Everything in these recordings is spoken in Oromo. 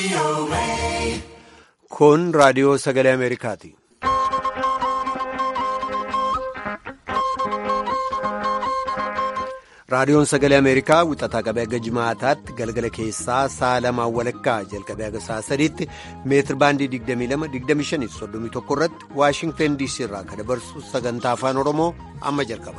Kun raadiyoo sagalee Ameerikaati. Raadiyoon sagalee Ameerikaa wixataa qabee haga jimaataatti galgala keessaa sa'a lamaan walakkaa jalqabee haga sa'a sadiitti meetir baandii 22-25-31 irratti Waashingtan DC irraa kan dabarsu sagantaa afaan Oromoo amma jalqaba.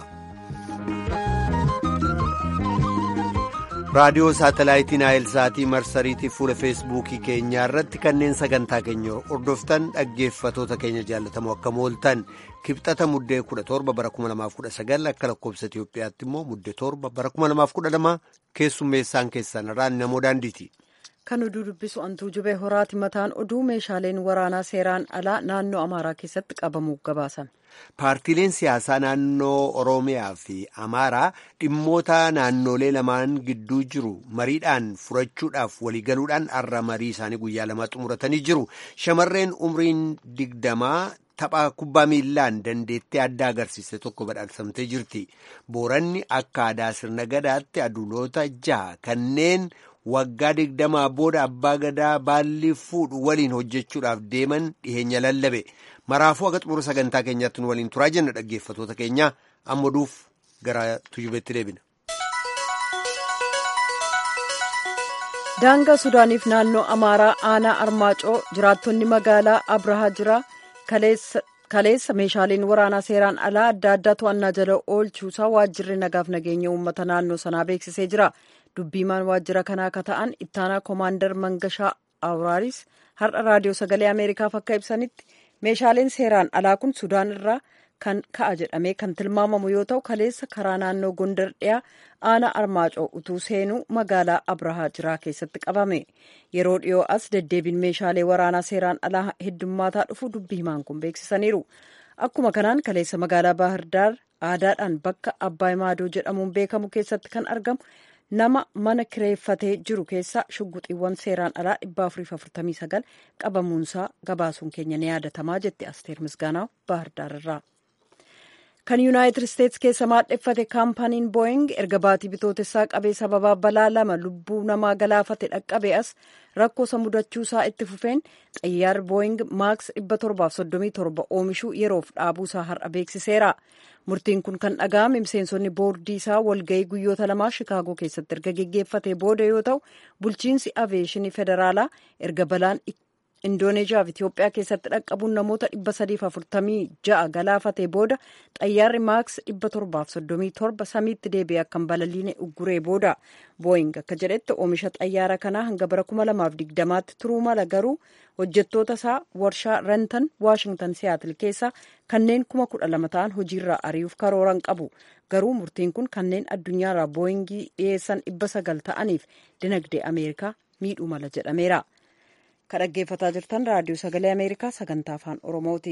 Raadiyoo saatalaayitii Naayilsaatii marsariitii fuula feesbuukii keenyaa irratti kanneen sagantaa keenya hordoftan dhaggeeffatoota keenya jaallatamoo akka mooltan kibxata muddee 17 bara 2019 akka lakkoobsa Itoophiyaatti immoo muddee 7 bara 2012 keessummeessaan keessan irraan namoo daandiiti. Kan oduu dubbisu antuu jubee horaati mataan oduu meeshaaleen waraanaa seeraan alaa naannoo Amaaraa keessatti qabamuuf gabaasan. Paartiileen siyaasaa naannoo Oromiyaa fi Amaaraa dhimmoota naannolee lamaan gidduu jiru mariidhaan furachuudhaaf waliigaluudhaan har'a marii isaanii guyyaa lama xumuratanii jiru. Shamarreen umriin digdamaa tapha kubbaa miillaan dandeettii adda agarsiiste tokko badhaafamtee jirti. Booranni akka aadaa sirna gadaatti aduloota jaha kanneen waggaa digdamaa booda abbaa gadaa baalli fuudhu waliin hojjechuudhaaf deeman dhiheenya lallabe. Maraafuu akka xumura sagantaa keenyaatti nu waliin turaa jenna dhaggeeffatoota keenya amma duuf gara tujubeetti deebina. Daangaa Sudaaniif naannoo Amaaraa aanaa Armaacoo jiraattonni magaalaa Abrahaa jira kaleessa meeshaaleen waraanaa seeraan alaa adda addaa to'annaa jala oolchuusaa waajjirri nagaaf nageenya uummata naannoo sanaa beeksisee jira. Dubbiimaan waajjira kanaa akka ta'an ittaanaa koomaandar Mangashaa Awuraaris har'a raadiyoo sagalee Ameerikaaf akka ibsanitti. meeshaaleen seeraan alaa kun sudaan irraa kan ka'a jedhamee kan tilmaamamu yoo ta'u kaleessa karaa naannoo gondar dhiyaa aanaa armaacoo utuu seenuu magaalaa abrahaa jiraa keessatti qabame yeroo dhiyoo as deddeebiin meeshaalee waraanaa seeraan alaa heddummaataa dhufu dubbii himaan kun beeksisaniiru akkuma kanaan kaleessa magaalaa baahirdaar aadaadhaan bakka abbaay maadoo jedhamuun beekamu keessatti kan argamu nama mana kireeffatee jiru keessa shugguxiiwwan seeraan alaa 449 qabamuunsaa gabaasuun keenya ni yaadatamaa jetti asteer misgaanaa baahirdaararraa. kan yuunaayitid isteetsi keessa maadheffate kaampaniin booying erga baatii bitootessaa qabee sababaa balaa lama lubbuu namaa galaafate dhaqqabe as rakkoosa mudachuusaa itti fufeen xayyaarri booying maaks 737 oomishuu yeroof dhaabuusaa har'a beeksiseera. murtiin kun kan dhaga'ame miseensonni boordii isaa walga'ii guyyoota lamaa shikaagoo keessatti erga geggeeffate booda yoo ta'u bulchiinsi aviyeeshinii federaalaa erga balaan indooneeziyaa fi itiyoophiyaa keessatti dhaqqabuun namoota 346 galaafate booda xayyaarri maaks 737 samiitti deebi'ee akka hin balaliine ugguree booda booying akka jedhetti oomisha xayyaara kanaa hanga bara 2020tti turuu mala garuu hojjettoota isaa warshaa rentan waashingtan siyaatil keessaa kanneen kuma kudha lama ta'an hojiirraa ari'uuf karooran qabu garuu murtiin kun kanneen addunyaarraa booyingii dhiyeessan dhibba sagal ta'aniif dinagdee ameerikaa miidhuu mala jedhameera. kan dhaggeeffataa jirtan raadiyoo sagalee ameerikaa sagantaa afaan oromooti.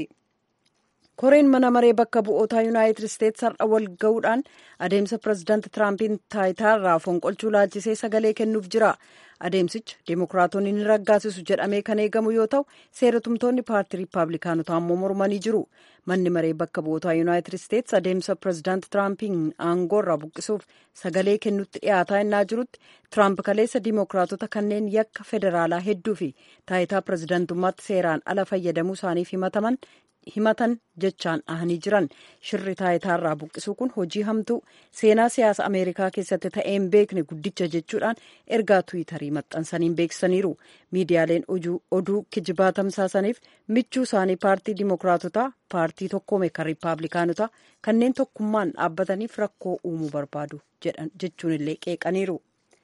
koreen mana maree bakka bu'ootaa yuunaayitid isteetsi har'a wal ga'uudhaan adeemsa pirezidaanti tiraampiin taayitaarraa fonqolchuu laalchisee sagalee kennuuf jira adeemsicha deemokiraatonni ni raggaasisu jedhamee kan eegamu yoo ta'u seeratumtoonni paartii riippaabilikaanotaa ammoo mormanii jiru manni maree bakka bu'ootaa yuunaayitid isteetsi adeemsa pirezidaanti tiraampiin aangoorraa buqqisuuf sagalee kennutti dhiyaataa innaa jirutti tiraamp kaleessa diimokiraatota kanneen yakka federaalaa hedduu fi taayitaa pirezidaantummaatti seeraan ala fayyadamuu isaaniif himataman himatan jechaan dhahanii jiran shirri taayitaarraa buqqisuu kun hojii hamtuu seenaa siyaasa ameerikaa keessatti ta'een beekne guddicha jechuudhaan ergaa tuwitarii maxxansaniin beeksisaniiru miidiyaaleen oduu kijibaa tamsaasaniif michuu isaanii paartii dimokiraatotaa paartii tokkoome kan riippaabilikaanotaa kanneen tokkummaan dhaabbataniif rakkoo uumuu barbaadu jechuun illee qeeqaniiru.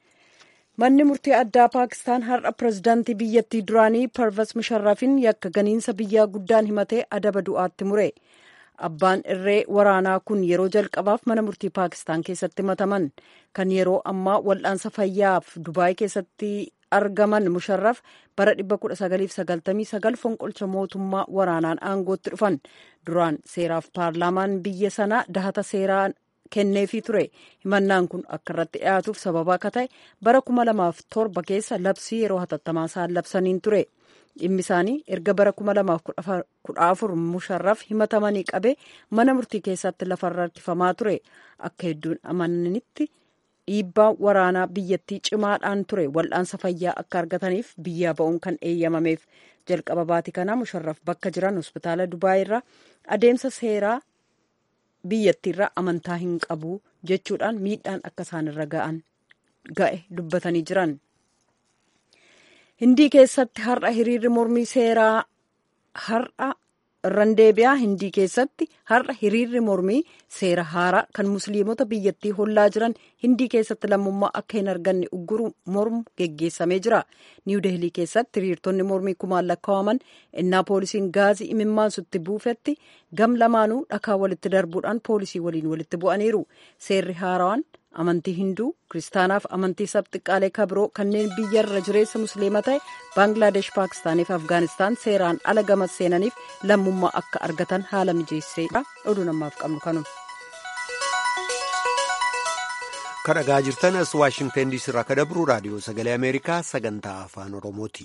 manni murtii addaa paakistaan har'a pirezidaantii biyyattii duraanii parvas musharrafin yakka ganiinsa biyyaa guddaan himatee adaba du'aatti mure abbaan irree waraanaa kun yeroo jalqabaaf mana murtii paakistaan keessatti himataman kan yeroo ammaa wal'aansa fayyaaf dubaay keessatti argaman musharraf bara 1999 fonqolcha mootummaa waraanaan aangootti dhufan duraan seeraaf paarlaamaan biyya sanaa dahata seeraan kenneefii ture himannaan kun akka irratti dhiyaatuuf sababa akka ta'e bara 2007 keessa labsii yeroo hatattamaa isaan labsaniin ture dhimmi isaanii erga bara 2014 musharraf himatamanii qabe mana murtii keessatti lafarra harkifamaa ture akka hedduun amananitti dhiibbaa waraanaa biyyattii cimaadhaan ture wal'aansa fayyaa akka argataniif biyyaa ba'uun kan eeyyamameef jalqaba baatii kanaa musharraf bakka jiran hospitaala dubaayirraa adeemsa seeraa biyyattiirraa amantaa hin qabu jechuudhaan miidhaan akka isaanirra ga'an ga'e dubbatanii jiran. hindii keessatti har'a hiriirri mormii seeraa har'a irran deebi'aa hindii keessatti har'a hiriirri mormii seera haaraa kan musliimota biyyattii hollaa jiran hindii keessatti lammummaa akka hin arganne ugguru mormu geggeessamee jira niiw deelii keessatti hiriirtonni mormii kumaan lakkaa'aman innaa poolisiin gaazii imimmaansutti buufetti gam lamaanuu dhakaa walitti darbuudhaan poolisii waliin walitti bu'aniiru seerri haarawaan amantii hinduu kiristaanaaf amantii sabxiqqaalee kabiroo kanneen biyyarra jireessa musliima ta'e baangilaadesh paakistaanii fi afgaanistaan seeraan ala gama seenaniif lammummaa akka argatan haala mijeesseedha oduu namaaf qabnu kanuma. kan dhagaa jirtan as waashingtan diisii irraa kan dabru raadiyoo sagalee ameerikaa sagantaa afaan oromooti.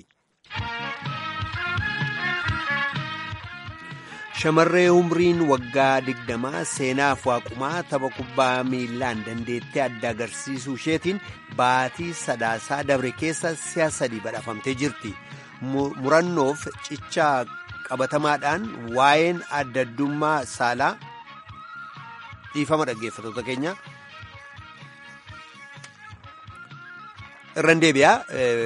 shamarree umriin waggaa digdamaa seenaaf waaqumaa tapha kubbaa miilaan dandeettee adda agarsiisuu isheetiin baatii sadaasaa dabre keessa si'a sadii badhaafamtee jirti murannoof cichaa qabatamaadhaan waa'een adda addummaa saalaa dhiifama dhaggeeffatoota keenya irran deebi'aa.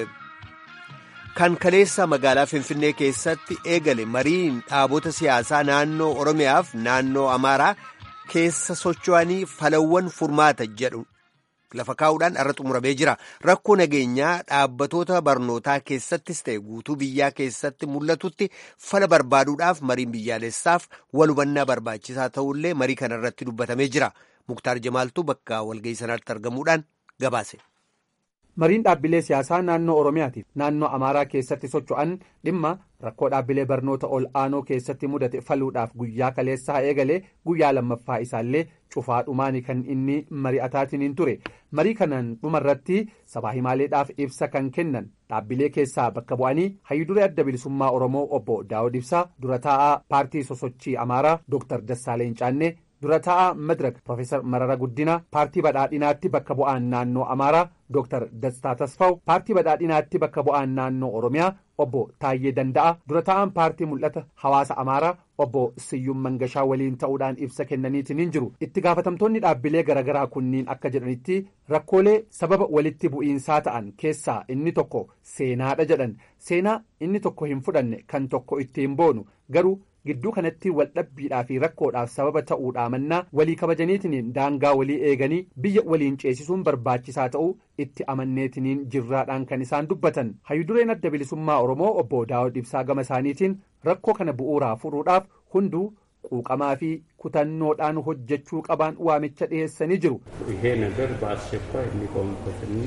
kan kaleessa magaalaa finfinnee keessatti eegale mariin dhaabota siyaasaa naannoo oromiyaaf naannoo amaaraa keessa socho'anii falawwan furmaata jedhu lafa kaa'uudhaan irra xumuramee jira rakkoo nageenyaa dhaabbatoota barnootaa keessattis ta'e guutuu biyyaa keessatti mul'atutti fala barbaaduudhaaf mariin biyyaalessaaf wal hubannaa barbaachisaa ta'ullee marii kana irratti dubbatamee jira muktaar jamaaltuu bakka walga'ii sanaatti argamuudhaan gabaase. mariin dhaabbilee siyaasaa naannoo oromiyaatiif naannoo amaaraa keessatti socho'an dhimma rakkoo dhaabbilee barnoota ol aanoo keessatti mudate faluudhaaf guyyaa kaleessaa eegalee guyyaa lammaffaa isaallee cufaa dhumaani kan inni mari'ataatiin ture marii kanaan dhumarratti sabaa himaaleedhaaf ibsa kan kennan dhaabbilee keessaa bakka bu'anii hayyuduree adda bilisummaa oromoo obbo daawud ibsaa dura taa'aa paartii sosochii amaaraa dooktar dassaaleen caannee dura taa'aa madirak Profeesar Marara Guddinaa paartii badhaadhinaatti bakka bu'aan naannoo Amaaraa Dr. Dastaa Tasfaw paartii badhaadhinaatti bakka bu'aan naannoo Oromiyaa obbo Taayyee Danda'a dura taa'aan paartii mul'ata hawaasa Amaaraa obbo Siyyuum Mangashaa waliin ta'uudhaan ibsa kennaniitiin jiru itti gaafatamtoonni dhaabbilee garaagaraa kunniin akka jedhanitti rakkoolee sababa walitti bu'iinsaa ta'an keessaa inni tokko seenaadha jedhan seenaa inni tokko hin fudhanne kan tokko ittiin boonu garuu. gidduu kanatti waldhabbiidhaa fi rakkoodhaaf sababa ta'uudhaa mannaa walii kabajaniitiniin daangaa walii eeganii biyya waliin ceesisuun barbaachisaa ta'uu itti amanneetiniin jirraadhaan kan isaan dubbatan hayyudureen adda bilisummaa oromoo obbo daawud ibsaa gama isaaniitiin rakkoo kana bu'uuraa furuudhaaf hunduu quuqamaa fi kutannoodhaan hojjechuu qabaan waamicha dhiheessanii jiru. ይሄ ነገር በአስቸኳይ የሚቆምበትና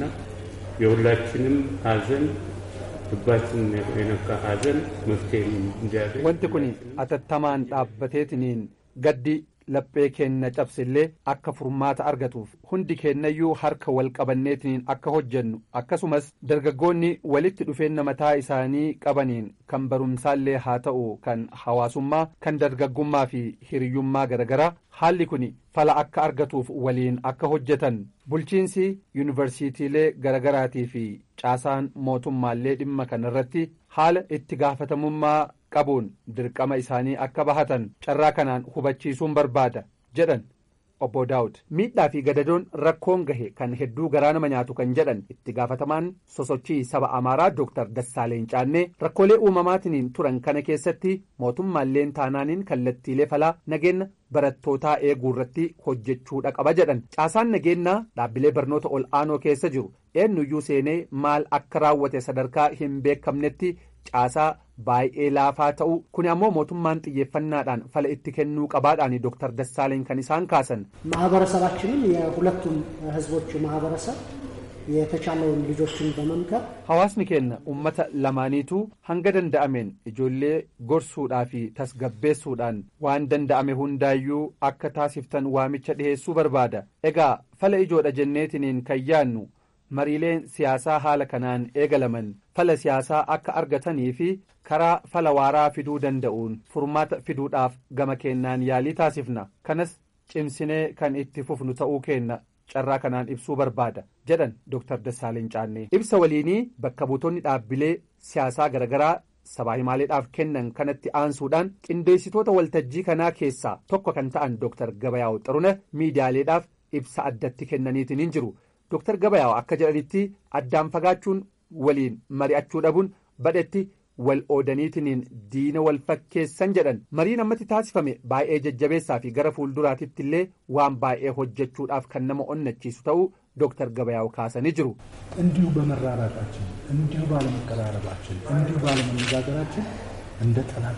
የሁላችንም ሀዘን ልባችን የነካ ሀዘን መፍትሄ እንዲያገኝ wanti kun atattamaan dhaabbateetiniin gaddi laphee keenna cabsillee akka furmaata argatuuf hundi keennayyuu harka wal qabanneetiniin akka hojjennu akkasumas dargaggoonni walitti dhufeenya mataa isaanii qabaniin kan barumsaallee haa ta'u kan hawaasummaa kan dargaggummaa fi hiriyyummaa garagaraa haalli kun fala akka argatuuf waliin akka hojjetan bulchiinsi yuunivarsiitiilee garagaraatii fi caasaan mootummaallee dhimma kanarratti haala itti gaafatamummaa qabuun dirqama isaanii akka bahatan carraa kanaan hubachiisuun barbaada jedhan obbo daawud miidhaa fi gadadoon rakkoon gahe kan hedduu garaa nama nyaatu kan jedhan itti gaafatamaan sosochii saba amaaraa dooktar dassaaleen caannee rakkoolee uumamaatiniin turan kana keessatti mootummaalleen taanaaniin kallattiilee falaa nageenya barattootaa eeguu irratti hojjechuudha qaba jedhan caasaan nageenyaa dhaabbilee barnoota ol aanoo keessa jiru eenyuyyuu seenee maal akka raawwate sadarkaa hin beekamnetti caasaa baay'ee laafaa ta'u kun ammoo mootummaan xiyyeeffannaadhaan fala itti kennuu qabaadhaan dooktar dassaaleen kan isaan kaasan. ማህበረሰባችንም የሁለቱም ህዝቦች ማህበረሰብ የተቻለውን ልጆችን በመምከር hawaasni keenya ummata lamaaniituu hanga danda'ameen ijoollee gorsuudhaa fi tasgabbeessuudhaan waan danda'ame hundaayyuu akka taasiftan waamicha dhiheessuu barbaada egaa fala ijoodha jenneetiniin kan yaannu mariileen siyaasaa haala kanaan eegalaman fala siyaasaa akka argatanii fi karaa fala waaraa fiduu danda'uun furmaata fiduudhaaf gama kennaan yaalii taasifna kanas cimsinee kan itti fufnu ta'uu keenna carraa kanaan ibsuu barbaada jedhan Dr. Dassaaleny Caannee ibsa waliinii bakka buutonni dhaabbilee siyaasaa garaagaraa sabaa himaaleedhaaf kennan kanatti aansuudhaan qindeessitoota waltajjii kanaa keessaa tokko kan ta'an Dr. Gabayaa'u Xiruna miidiyaaleedhaaf ibsa addatti kennaniitiin hin jiru Dr. Gabayaa'u akka jedhanitti addaan fagaachuun waliin mari'achuu dhabuun badhetti wal oodaniitiin diina wal fakkeessan jedhan mariin ammatti taasifame baay'ee jajjabeessaa fi gara fuulduraatitti illee waan baay'ee hojjechuudhaaf kan nama onnachiisu ta'uu ዶክተር ገበያው ካሰን ይጅሩ እንዲሁ በመራራቃችን እንዲሁ ባለመቀራረባችን እንዲሁ ባለመነጋገራችን እንደ ጠላት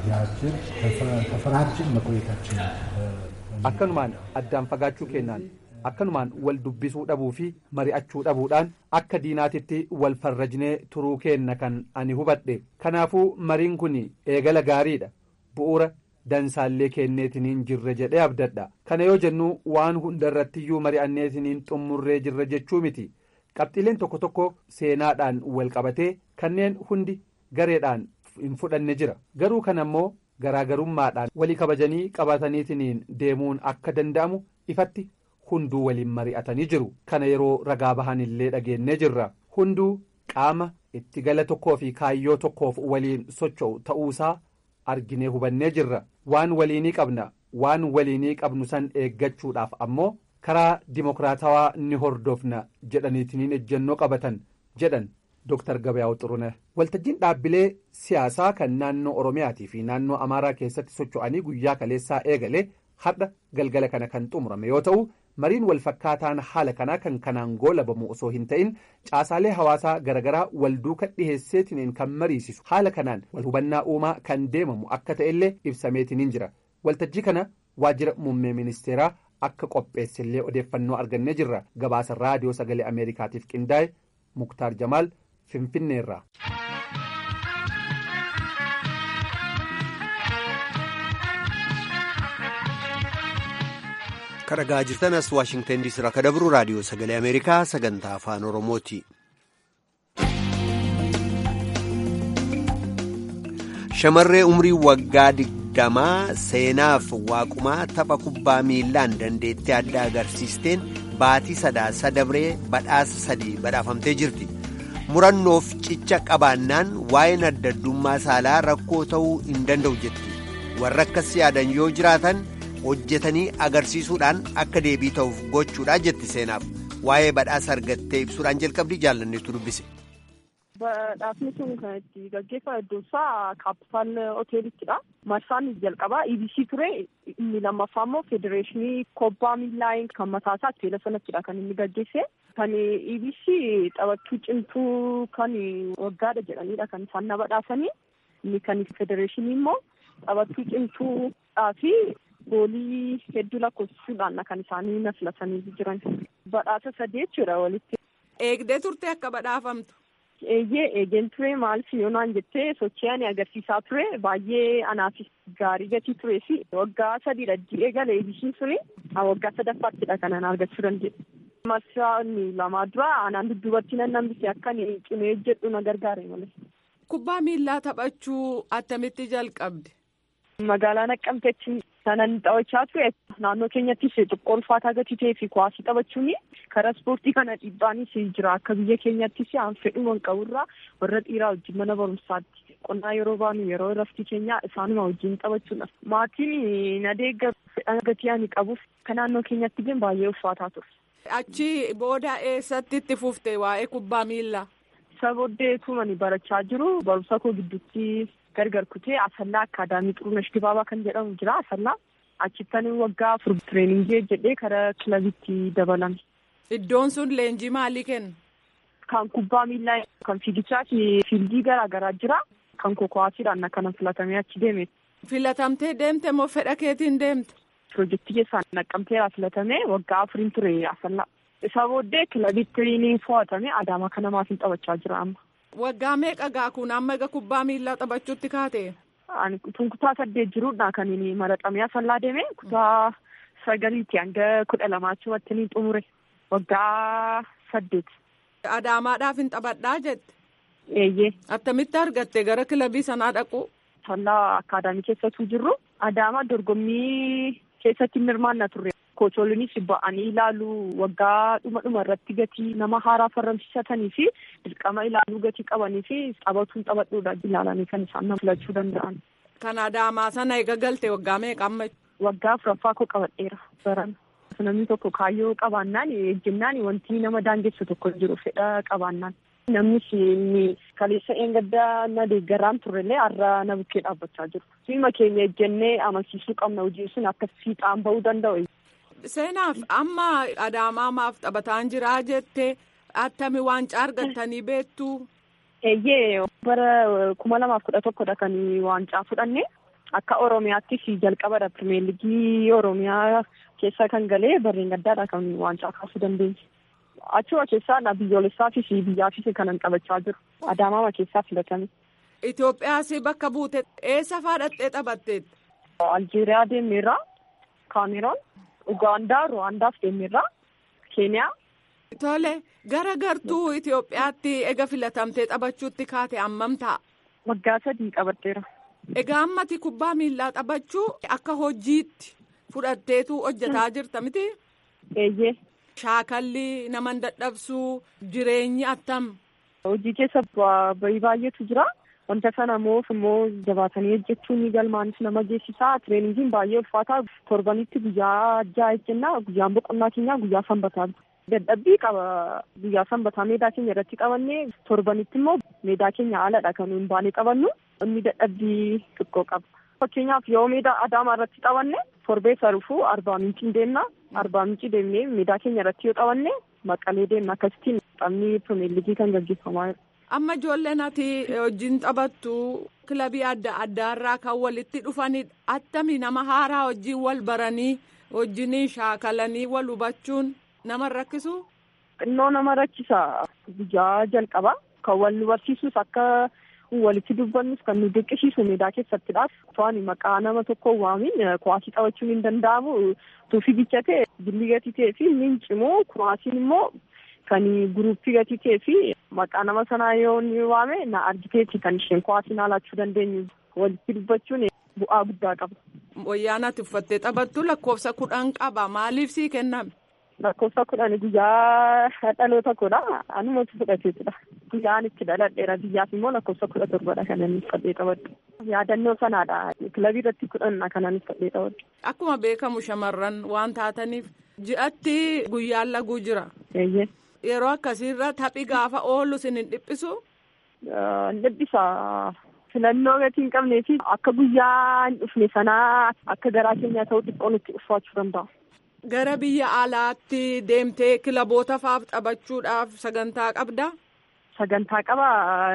ተፈራጅን መቆየታችን akkanumaan addaan fagaachuu kennaan akkanumaan wal dubbisuu dhabuu fi mari'achuu dhabuudhaan akka diinaatitti wal farrajnee turuu kenna kan ani hubadhe kanaafuu mariin kun eegala gaariidha bu'uura dansaallee kenneetiniin jirre jedhee abdadha kana yoo jennu waan hundarrattiyyuu mari'anneetiniin xummurree jirre jechuu miti qabxiileen tokko tokko seenaadhaan wal qabatee kanneen hundi gareedhaan hin fudhanne jira garuu kana immoo garaagarummaadhaan walii kabajanii qabataniitiniin deemuun akka danda'amu ifatti hunduu waliin mari'atanii jiru kana yeroo ragaa bahan illee dhageenyee jirra hunduu qaama itti gala tokkoo fi kaayyoo tokkoof waliin socho'u ta'uusaa arginee hubannee jirra waan waliinii qabna waan waliinii qabnu san eeggachuudhaaf ammoo karaa dimokiraatawaa ni hordofna jedhaniitiniin ejjennoo qabatan jedhan Dr. Gabayaa'u Xurune waltajjiin dhaabbilee siyaasaa kan naannoo Oromiyaatii fi naannoo Amaaraa keessatti socho'anii guyyaa kaleessaa eegale har'a galgala kana kan xumurame yoo ta'u mariin wal fakkaataan haala kanaa kan kanaan goolabamu osoo hin ta'in caasaalee hawaasaa garaagaraa wal duuka dhiheesseetiniin kan mariisisu haala kanaan wal hubannaa uumaa kan deemamu akka ta'ellee ibsameetiniin jira waltajjii kana waajjira muummee ministeeraa akka qopheessellee odeeffannoo argannee jirra gabaasa raadiyoo sagalee ameerikaatiif qindaa'e muktaar jamaal finfinneerra. kan dhagaa jirtan as waashingtan diisii irraa kan dabru raadiyoo sagalee ameerikaa sagantaa afaan oromooti. shamarree umrii waggaa digdamaa seenaaf waaqumaa tapha kubbaa miilaan dandeettii adda agarsiisteen baatii sadaasa dabree badhaasa sadii badhaafamtee jirti. murannoof cicha qabaannaan waa'een adda addummaa saalaa rakkoo ta'uu hin danda'u jetti warra akkas yaadan yoo jiraatan hojjetanii agarsiisuudhaan akka deebii ta'uuf gochuudha jetti seenaaf waa'ee badhaasa argattee ibsuudhaan jalqabdi jaallanneetu dubbise. Badhaasni sun kan itti gaggeeffame iddoon isaa kaapitaal hoteelittidha. Marsaan jalqabaa EBC ture inni lammaffaa immoo federeeshinii kubbaa miilaa kan mataa isaa teela sanattidha kan inni gaggeesse. Kan EBC taphattuu cimtuu kan waggaadha jedhanidha kan isaan na badhaasanii. Inni kan federeeshinii immoo taphattuu cimtuudhaa fi goolii hedduu lakkoofsisuudhaan kan isaanii na filatanii jiran. Badhaasa sadii jechuudha walitti. Eegdee turte akka badhaafamtu. Eeyyee eegeen ture maal siyoonaan jettee sochii ani agarsiisaa ture baay'ee anaafis gaarii gatii turee fi waggaa sadiidha eegale eebisiin ture waggaa sadaffaаттidha kan an argachuu danda'e. Marsaan lamaa dura anaan dudduubatti nan nambise akka cimee jedhu na gargaare malee. Kubbaa miillaa taphachuu attamitti jalqabde? Magaalaa Naqqamteetti sanan taphachaa ture naannoo keenyattis xiqqoo ulfaataa gatii ta'ee fi kuwaasii taphachuun karaa ispoortii kana dhiibbaanis jira akka biyya keenyattis aan fedhuma qaburraa warra dhiiraa wajjin mana barumsaatti qonnaa yeroo baanu yeroo raftii keenyaa isaanuma wajjin taphachuudha. Maatiin na deeggaru fedhan gatii ani qabuuf kan naannoo keenyatti illee baay'ee ulfaataa ture. Achi booda eessatti itti fufte waa'ee kubbaa miillaa? Isa booddee tumani barachaa jiru barumsa koo gidduutti gargar kutee asallaa akaadaamii xurunesh dibaabaa kan jedhamu jira asallaa achittan waggaa afur tireeningii jedhee karaa kilabitti dabalame. Iddoon sun leenjii maalii kenna? Kan kubbaa miillaa kan fiigichaa fi fiildii garaa garaa jira. Kan kokowaasiidhaan kana filatamee achi deeme. Filatamtee deemte moo fedha keetiin deemte? Pirojektii keessaan naqqamteera filatamee waggaa afuriin ture asallaa. Isa booddee kilabitti ni fo'atame adaamaa kana maatiin taphachaa jira amma. Waggaa meeqa gaa kun amma egaa kubbaa miillaa taphachuutti kaate? Ani tun kutaa saddeet jiruudha kan inni maraxamee asallaa deeme kutaa sagaliitti hanga kudha lamaachumatti ni xumure waggaa saddeet. Adaamaadhaaf hin taphadhaa jette? Eeyyee. Attamitti argatte gara kilabii sanaa dhaqu? Asallaa akaadaamii keessattuu jirru adaamaa dorgommii keessatti hirmaannaa turre kocholinis ba'anii ilaaluu waggaa dhuma dhuma irratti gatii nama haaraa farramsiisatanii fi dirqama ilaaluu gatii qabanii fi taphatuun taphadhuudha ilaalanii kan isaan nama filachuu danda'an. Kan adaamaa sana eega galte waggaa meeqa amma? Waggaa afuraffaa koo qabadheera baran. Namni tokko kaayyoo qabaannaan ejjennaan wanti nama daangessu tokko jiru fedha qabaannaan. Namnis inni kaleessa eengaddaa na deeggaraan turrellee har'a na bukkee dhaabbachaa jiru. Siima keenya ejjennee amansiisuu qabna hojii sun akka fiixaan bahuu danda'u. Seenaaf amma adaamaa maaf taphataan jiraa jettee attami waancaa argattanii beektu. Eeyyee bara kuma lamaaf kudha tokkodha kan waancaa fudhanne akka Oromiyaattis jalqabadha pirimeer ligii Oromiyaa keessa kan galee barreen gaddaadha kan waancaa kaasuu dandeenye. Achuma keessaa biyyoolessaafis biyyaafis kanan qabachaa jiru. Adaamaama keessaa filatame. Itoophiyaas bakka buute eessa faadhattee taphatteet? Aljeeriyaa deemeerraa, Kaameroon, Ugaandaa, Ruwaandaaf deemeerraa, Keeniyaa. Tole gara gartuu Itoophiyaatti ega filatamtee taphachuutti kaate hammam ta'a? Waggaa sadii qabatteera. Egaa ammati kubbaa miillaa taphachuu akka hojiitti fudhatteetu hojjetaa jirta miti? Eeyyee. Shaakalli nama dadhabsuu jireenyi attam. Hojii keessa bahii baay'eetu jira. Wanta sana moof immoo jabaatanii hojjechuun galmaanis nama geessisaa. Tireeningiin baay'ee ulfaataa. Torbanitti guyyaa ja'a jenna. Guyyaan boqonnaa keenyaa guyyaa sanbataa. Dadhabbii qaba. Guyyaa sanbataa meedaa keenya irratti qabannee torbanitti immoo meedaa keenya haaladha kan nuyi baanee qabannu. Inni dadhabbii xiqqoo qaba. Fakkeenyaaf yoo meedaa adaamaa irratti qabanne torbee sarufuu arbaa mincii deemna. Arbaa mincii deemnee meedaa keenya irratti yoo qabanne maqalee deemna. Akkasittiin taphni pirimeer ligii kan gaggeeffamaa jira. Amma ijoolleen ati wajjin taphattu kilabii adda addaarraa kan walitti dhufanidha. Attami nama haaraa wajjin wal baranii wajjin shaakalanii wal hubachuun nama rakkisu. Xinnoo nama rakkisa. Guyyaa jalqaba kan wal nu barsiisus akka walitti dubbannus kan nu dirqisiisu meedaa keessattidha. To'ani maqaa nama tokko waamin kuwaasii taphachuun hin danda'amu. Tuufii bichate billi gatii ta'ee fi mincimoo kuwaasiin immoo kan guruppii gatii ta'ee fi maqaa nama sanaa yoo ni waame na argiteeti kan isheen kuwaasiin haalachuu dandeenyu. Walitti dubbachuun bu'aa guddaa qaba. Wayyaan ati uffattee taphattu lakkoofsa kudhan qaba. Maaliif sii kenname? Lakkoofsa kudhan guyyaa dhaloota koodha. Anumatu fudhateetudha. Guyyaan itti dhaladheera biyyaaf immoo lakkoofsa kudha torbadha kan inni uffadhee taphadhu. Yaadannoo sanaadha. Kilabii irratti kudhanna kan inni uffadhee taphadhu. Akkuma beekamu shamarran waan taataniif ji'atti guyyaan laguu jira. Eeyyee. Yeroo akkasiirra taphi gaafa oolu sin hin dhiphisu? Hin dhiphisa. Filannoo gatii hin qabnee fi akka guyyaa hin dhufne sanaa akka garaa keenyaa ta'u xiqqoo nutti ulfaachuu danda'a. Gara biyya alaatti deemtee kilaboota faaf taphachuudhaaf sagantaa qabdaa? Sagantaa qaba.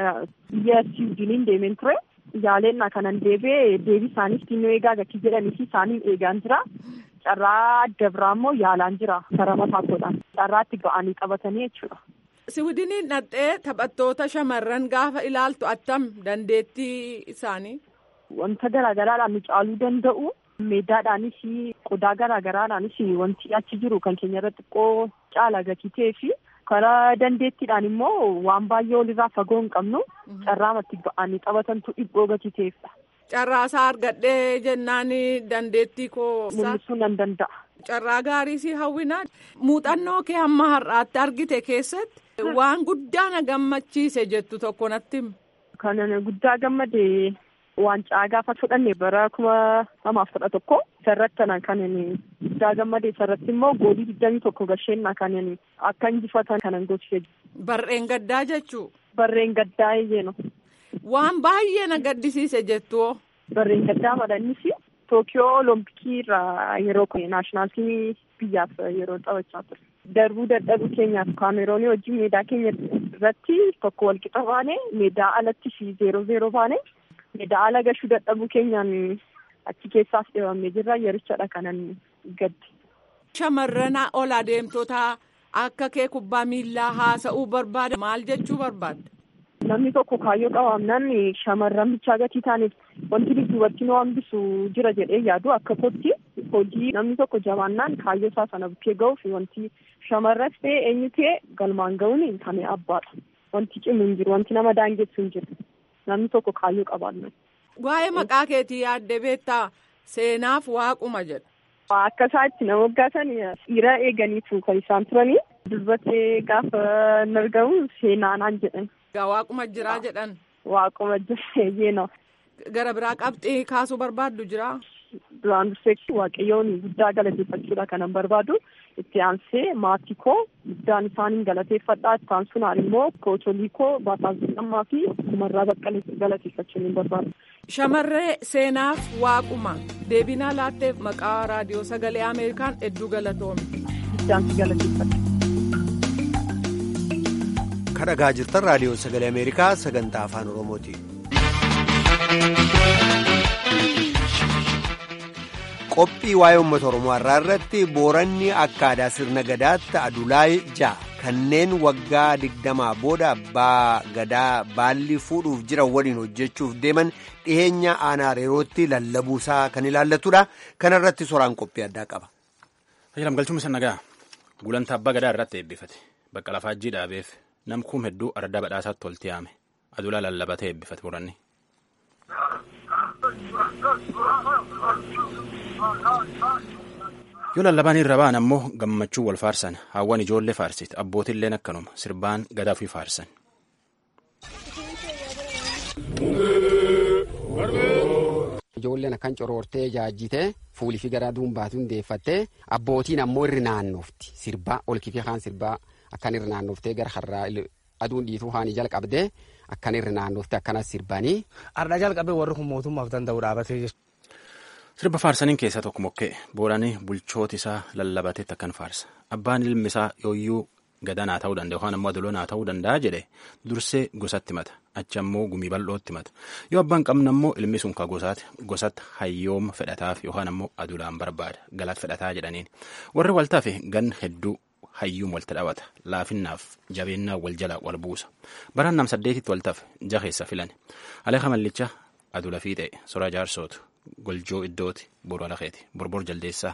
Biyya Siwiidiniin deemeen ture. Yaaleenna kanan deebi'ee deebii isaaniif xinnoo eegaa gatii jedhanii fi isaaniin eegaan jira. Carraa adda biraa immoo yaalaan jira. Karaa mataa koodhaan. Carraa itti ba'anii qabatanii jechuudha. Siwiidiniin dhaqxee taphattoota shamarran gaafa ilaaltu attam dandeettii isaanii? Wanta garaagaraadhaan nu caaluu danda'u. Meedaadhaanis qodaa garaagaraadhaanis wanti achi jiru kan keenya irra xiqqoo caala gatii ta'ee fi karaa dandeettiidhaan immoo waan baay'ee walirraa fagoo hin qabnu carraamatti ba'anii taphatantu dhibboo gatii ta'eefidha. Carraasaa argadhee jennaan dandeettii koo. Mul'isuu nan danda'a. Carraa gaarii si hawwina. Muuxannoo kee hamma har'aatti argite keessatti waan guddaa na gammachiise jettu tokko natti hima. Kan guddaa gammade waancaa gaafa fudhanne bara kuma lamaaf kudha tokko isarratti kan guddaa gammade isarratti immoo goolii digdamii tokko gasheenna kan akka injifatan kanan gochise. Barreen gaddaa jechuu. Barreen gaddaa eeyyeeno. Waan baay'ee na gaddisiise jettu. Barreen gaddaa madhannis Tookiyoo Olompikii irraa yeroo naashinaal tiimii biyyaaf yeroo taphachaa ture. Darbuu dadhabuu keenyaaf kaameroonii wajjin meedaa keenya irratti tokko walqixa baane meedaa alatti fi zeeroo zeeroo baane. Meedaa ala gashuu dadhabuu keenyaan achi keessaas dhibamee jirra yerichadha kanan gaddi. Shamarran ol adeemtota akka kee kubbaa miillaa haasa'uu barbaada maal jechuu barbaadda? Namni tokko kaayyoo qabaannaan shamarran bichaa gatii taaneef wanti dudduubatti nu hambisu jira jedhee yaadu akka kootti hojii namni tokko jabaannaan kaayyoo isaa sana bukkee ga'uuf wanti shamarras ta'e eenyu ta'e galmaan ga'uun kan abbaadha. Wanti cimu hin jiru wanti nama daangessu hin jiru. namni tokko kaayyoo qabaannu. Waa'ee maqaa keetii yaadde beektaa seenaaf waaquma jedha. Akka isaatti nama waggaatan dhiira eeganiitu kan isaan turanii dubbatee gaafa hin argamu seenaanaan jedhan. Egaa waaquma jiraa jedhan. Waaquma jira yeenaa. Gara biraa qabxii kaasuu barbaaddu jira. Duraan dursee waaqayyoon guddaa galateeffachuudha kanan barbaadu. Itti aansee maatii koo guddaan isaaniin galateeffadhaa. Itti aansuun immoo kootolii koo baataazillammaa fi umarraa baqqalee galateeffachuu ni barbaadu. Shamarree seenaaf waaquma deebinaa laatteef maqaa raadiyoo sagalee Ameerikaan hedduu galatoome. Guddaan si galateeffadha. kadhagaa jirtan raadiyoo sagalee ameerikaa sagantaa afaan oromooti. qophii waa'ee uummata oromoo har'aa irratti booranni akka aadaa sirna gadaatti adulaay ja'a kanneen waggaa digdamaa booda abbaa gadaa baalli fuudhuuf jiran waliin hojjechuuf deeman dhiheenya aanaa reerootti lallabuusaa kan ilaallatudha kana irratti soraan qophii addaa qaba. Tajaajilam galchuun isa nagaa gulantaa abbaa gadaa irratti eebbifate bakka lafaajjii dhaabeef namkuun hedduu ardaa badhaasaatti tolti yaame adulaa lallabatee eebbifate muranni. yoo lallabaan irra ba'an ammoo gammachuu wal faarsan hawwan ijoollee faarsit abbootilleen akkanuma sirbaan gadaa fi faarsan. Ijoolleen akkan coroortee jaajjitee fuulii fi garaa duumbaatu hundeeffattee abbootiin ammoo irri naannofti sirbaa ol kifee kaan sirbaa akkan irri naannoftee gara har'aa aduun dhiituu haanii jalqabdee akkan irri naannoftee akkanas sirbanii. Har'aa jalqabee warri kun mootummaaf danda'u dhaabatee jira. Sirba faarsaniin keessaa tokko mokkee booranii bulchooti isaa lallabateetti akkan faarsa abbaan ilmi isaa yooyyuu gadanaa ta'uu danda'a yookaan ammoo adoloonaa ta'uu danda'a jedhe dursee gosatti mata achi ammoo gumii bal'ootti mata yoo abbaan qabna ammoo ilmi sun ka gosaati gosatti hayyooma fedhataaf yookaan ammoo adulaan barbaada galaat fedhataa jedhaniin warri waltaaf gan hedduu hayyuun walta dhawata laafinnaaf jabeennaa wal jala wal buusa baraan nam saddeetitti waltaaf jaheessa filan aleeka mallicha adula fiixee soraa jaarsootu goljoo iddooti boru alakeeti borbor jaldeessaa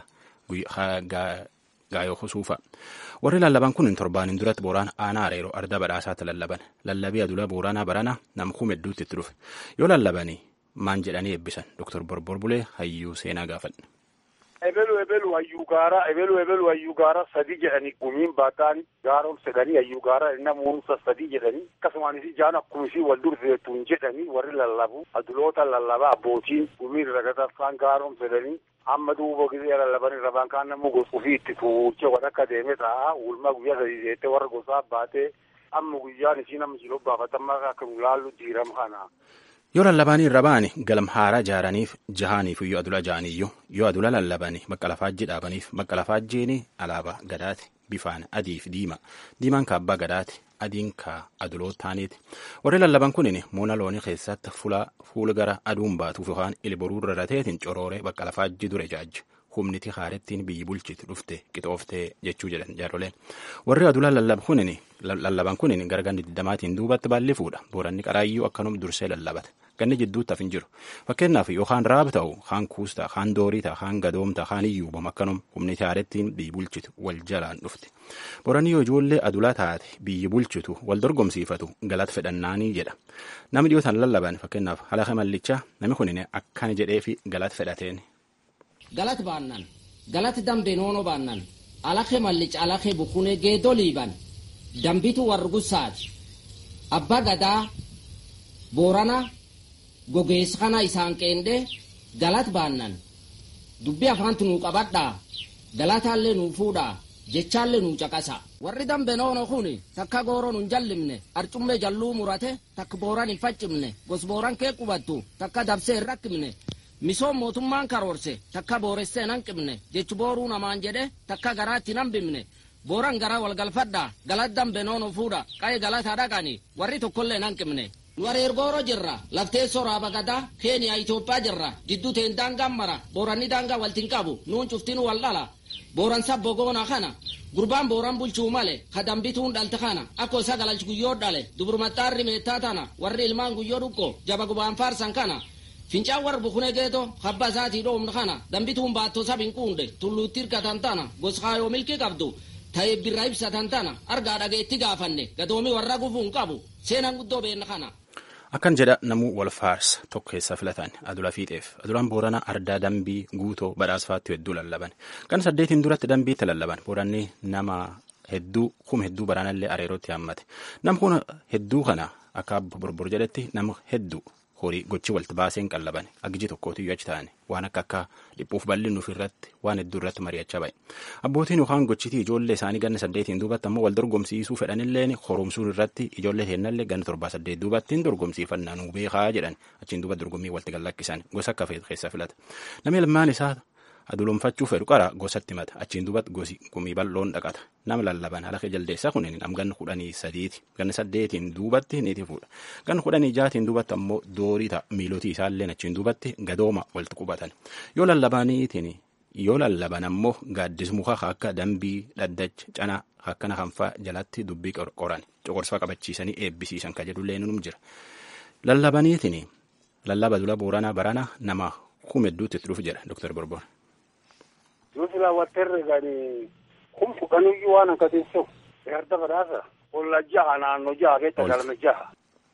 gaayoo husuufa warri lallaban kun torbaanin duratti booraan aanaa areeroo arda badhaasaatti lallaban lallabii adula booraanaa barana namkuu hedduutti itti dhufe yoo lallabanii maan jedhanii eebbisan doktor borbor bulee hayyuu seenaa gaafadhe. ebelu ebelu hayyuu gaara ebelu ebelu hayyuu gaara sadi jedhani gumiin baataan gaaroom sedhanii hayyuu gaara namuunsa sadi jedhani akkasumaanis ijaan akkuma isii wal durseetuun jedhani warri lallabu aduloota lallabaa abbootiin gumiin ragataffaan gaaroom sedhanii amma duuba gisee lallaban rabaan kaan namu ofii itti tuuchee wal akka deeme ta'a ulma guyyaa sadii seettee warra gosaa baatee amma guyyaan isii nama jiloo baafatamaa akka laallu diiram kana. yoo lallabaanii irra ba'ani galam haaraa jaaraniif jahaaniif iyyuu adula ja'aniyyuu yoo adula lallabanii bakka lafaajjii dhaabaniif bakka lafaajjiini alaabaa gadaati bifaan adiif diima diimaan ka abbaa gadaati adiin ka adulootaaniiti warri lallaban kunin muuna loonii keessatti fuula gara aduun baatuuf yookaan ilboruu rarrateetiin corooree bakka lafaajjii dure jaajju humniti haarettiin biyyi bulchiti dhufte qixooftee jechuu jedhan jaaroleen warri adula lallaban kunin gara ganni digdamaatiin duubatti baalli fuudha booranni qaraayyuu akkanum dursee lallabata ganni jidduutti hafin jiru fakkeenyaaf yookaan raab ta'u kaan kuus ta'a kaan doorii ta'a kaan gadoom ta'a kaan iyyuubam akkanum humniti haarettiin biyyi bulchitu wal jalaan dhufte booranni yoo ijoollee adulaa taate biyyi bulchitu wal dorgomsiifatu galata fedhannaanii jedha namni dhiyootaan lallaban fakkeenyaaf halaqa mallichaa namni kunin akkana jedhee fi galata fedhateen. galat baannan galat dambe noono baannan alake mallic alake bukune geedo liiban dambitu wargusaati abba gadaa boorana gogees kana isaan qeende galat baannan dubbi afaantu nuu qabadhaa galataallee nuu fuudhaa jechaallee nuu caqasa warri dambe noono kun takka gooro nun jallimne arcummee jalluu murate takka booran hin faccimne gos booran kee qubattu takka dabsee hin rakkimne misoom mootummaan karoorse takka booressee nan qibne jechu booruu namaan jedhe takka garaatti nan bimne booran garaa walgalfadha galat dambe noono fuudha qaye galata dhaqani warri tokkollee nan qibne nu areergooro jirra lafteessoo raaba gadaa keeniyaa itoophiyaa jirra jidduu teen daangaan mara booranni daangaa waltin qabu nuun cuftinu wal dhala booran sabbo goona kana gurbaan booran bulchuu male ka dambituun dhalte kana akko isa galalch guyyoo dhale duburmaxxaarri meettaa tana warri ilmaan guyyoo dhuqqo jaba gubaan faarsan kana fincaan warra bukune geeto habba isaatii dhoomna kana dambituun baattoo sabin quunde tulluutti hirkatan tana goskaayoo milkii qabdu ta'ee birra ibsatan tana argaa dhageetti gaafanne gadoomi warra gufuun qabu seenan guddoo beenna kana. Akkan jedha namuu wal faarsa tokko keessa filatan adula fiixeef adulaan booranaa ardaa dambii guutoo badhaasfaatti hedduu lallaban kan saddeetiin duratti dambiitti lallaban booranni nama hedduu kuma hedduu baraanallee areerootti haammate nam kun hedduu kana akka borbor jedhetti nama hedduu horii gochi walti baaseen qallaban aggiji tokkootiyyuu achi ta'an waan akka akka dhiphuuf bal'innuuf irratti waan hedduu irratti mari'achaa ba'e abbootiin yookaan gochitii ijoollee isaanii ganna saddeetiin duubatti ammoo wal dorgomsiisuu fedhanilleen horomsuun irratti ijoollee heennallee ganna torbaa saddeet duubattiin dorgomsiifannaa nuu beekaa jedhan achiin duuba dorgommii walti gallakkisan gosa akka keessa filata namni ilmaan isaa aduloomfachuu fedhu qara gosatti mata achiin duubatti gosi gumii bal'oon dhaqata nama lallaban halaka jaldeessaa kunin nam ganna kudhanii sadiiti ganna saddeetiin duubatti niiti fuudha ganna kudhanii jaatiin duubatti ammoo doorii ta'a miilotii isaallee achiin duubatti gadooma walitti qubatan yoo lallabaniitiin yoo lallaban ammoo gaaddis muka akka dambii dhaddacha canaa akkana kanfaa jalatti dubbii qoran coqorsaa qabachiisanii eebbisiisan ka jedhullee nunum jira lallabaniitiin lallaba dula booranaa barana nama kuma hedduutti itti dhufu jedha doktar borbor. Nuti raawwatteerre gani kun fudhanuyyuu waan akkatiin se'u erga badhaasa olla jaha naannoo jaha keessa galme jaha.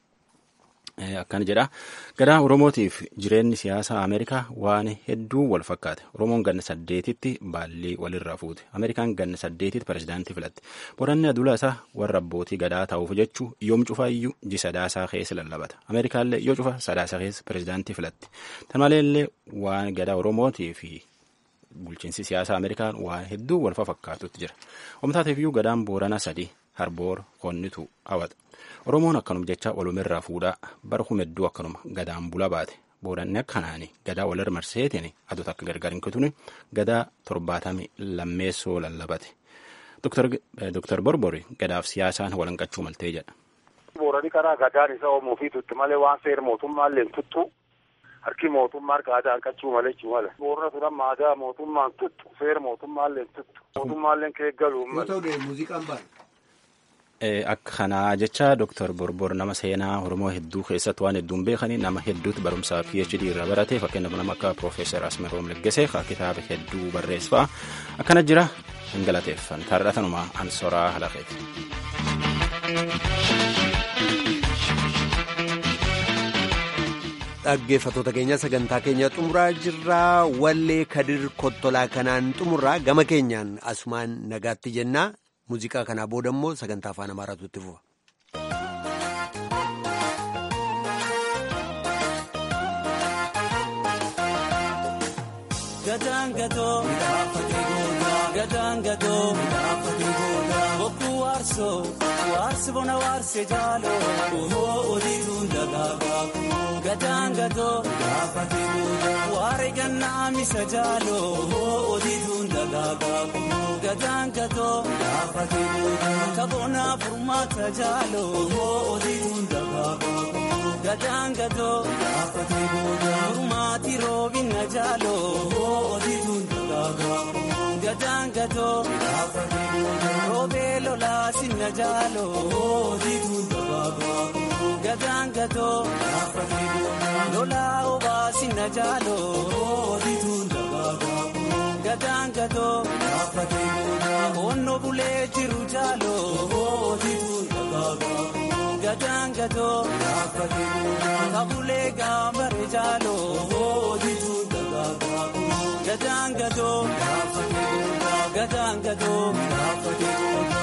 Akkana jedha gadaa Oromootiif jireenyi siyaasaa Ameerikaa waan hedduu wal fakkaate Oromoon ganna saddeetitti baallii walirraa fuute Ameerikaan ganna saddeetitti pirezidaantii filatte boranni adula isaa warra abbootii gadaa ta'uuf jechuu yoom cufaa iyyuu ji sadaasaa keessa lallabata Ameerikaallee yoo cufa sadaasaa keessa pirezidaantii filatte tan maleellee waan gadaa Oromootii fi bulchiinsi siyaasaa Ameerikaan waan hedduu wal fakkaatutti jira omtaateefiyyuu gadaan booranaa sadii harboor konnitu hawata. Oromoon akkanum jecha walumirraa fuudhaa bara kuma hedduu akkanuma gadaan bula baate booranni akkanaani gadaa walirra marseetiin adota akka gargar hin kutune gadaa torbaatamii lammeessoo lallabate. Doktar Borbori gadaaf siyaasaan walanqachuu maltee jedha. Boorani karaa gadaan isa oomuu fi tutti malee waan seera mootummaallee tuttu harki mootummaa harka aadaa hanqachuu malee jechuu mala. Boorana turan maadaa mootummaan tuttu seera mootummaallee tuttu mootummaallee keeggaluu mala. Akka kanaa jecha Dr. Borbor nama seenaa Oromoo hedduu keessatti waan hedduun beekanii nama hedduutti barumsaa PhD irra barate fakkeenyaaf nama akka Profeesar Asmeroom Leggesee kitaaba hedduu barreessaa akkana jira hin galateeffan taarratanumaa ansoraa halafeeti. Dhaggeeffattoota keenya sagantaa keenya xumuraa jirraa wallee kadir kottolaa kanaan xumurraa gama keenyaan asumaan nagaatti jennaa. muuziqaa kanaa booda immoo sagantaa afaan amaaraatu itti fufa. Gataan gatoo midhaafatee goodaa gataan gatoo midhaafatee goodaa bokkuu waarsoo waarsi bona waarsee jaaloo ohoo odiituun dagaagaa kunoo gataan gatoo midhaafatee goodaa waaree gannaa misa jaaloo ohoo odiituun dagaagaa kunoo gataan gatoo midhaafatee goodaa kaboonaa furmaata jaaloo ohoo odiituun dagaagaa kunoo gataan gatoo midhaafatee goodaa furmaati roobina jaaloo ohoo odiituun dagaagaa kunoo gataan gatoo midhaafatee goodaa roobee lolaa sinna jaaloo ohoo odiituun dagaagaa kunoo gataan gatoo midhaafatee goodaa lolaa obaa sinna jaaloo ohoo odiituun dagaagaa kunoo gataan gatoo midhaafatee goodaa onnoo bulee jiru jaaloo ohoo odiituun dagaagaa kunoo gataan gatoo midhaafatee goodaa kabulee gaambare jaaloo ohoo odiituun dagaagaa kunoo gataan gatoo midhaafatee goodaa gataan gatoo midhaafatee goodaa.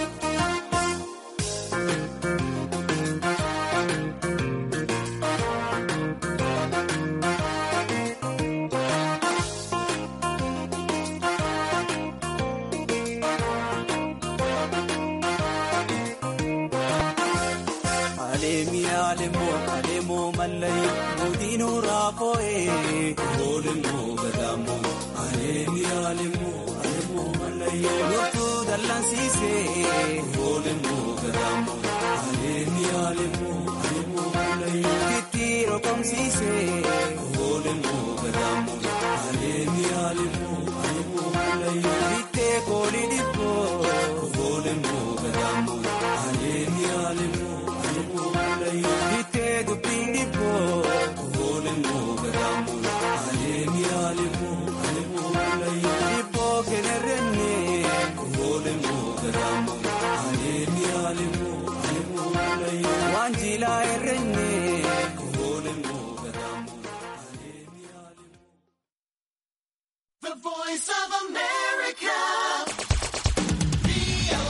Alemoo mallayi mootiin raafoo'ee oolmoo gadaamoo aleemi alemoo alemoo mallayi loltuu dallansiisee oolmoo gadaamoo aleemi alemoo alemoo mallayi titti rokomsiisee oolmoo gadaamoo aleemi alemoo.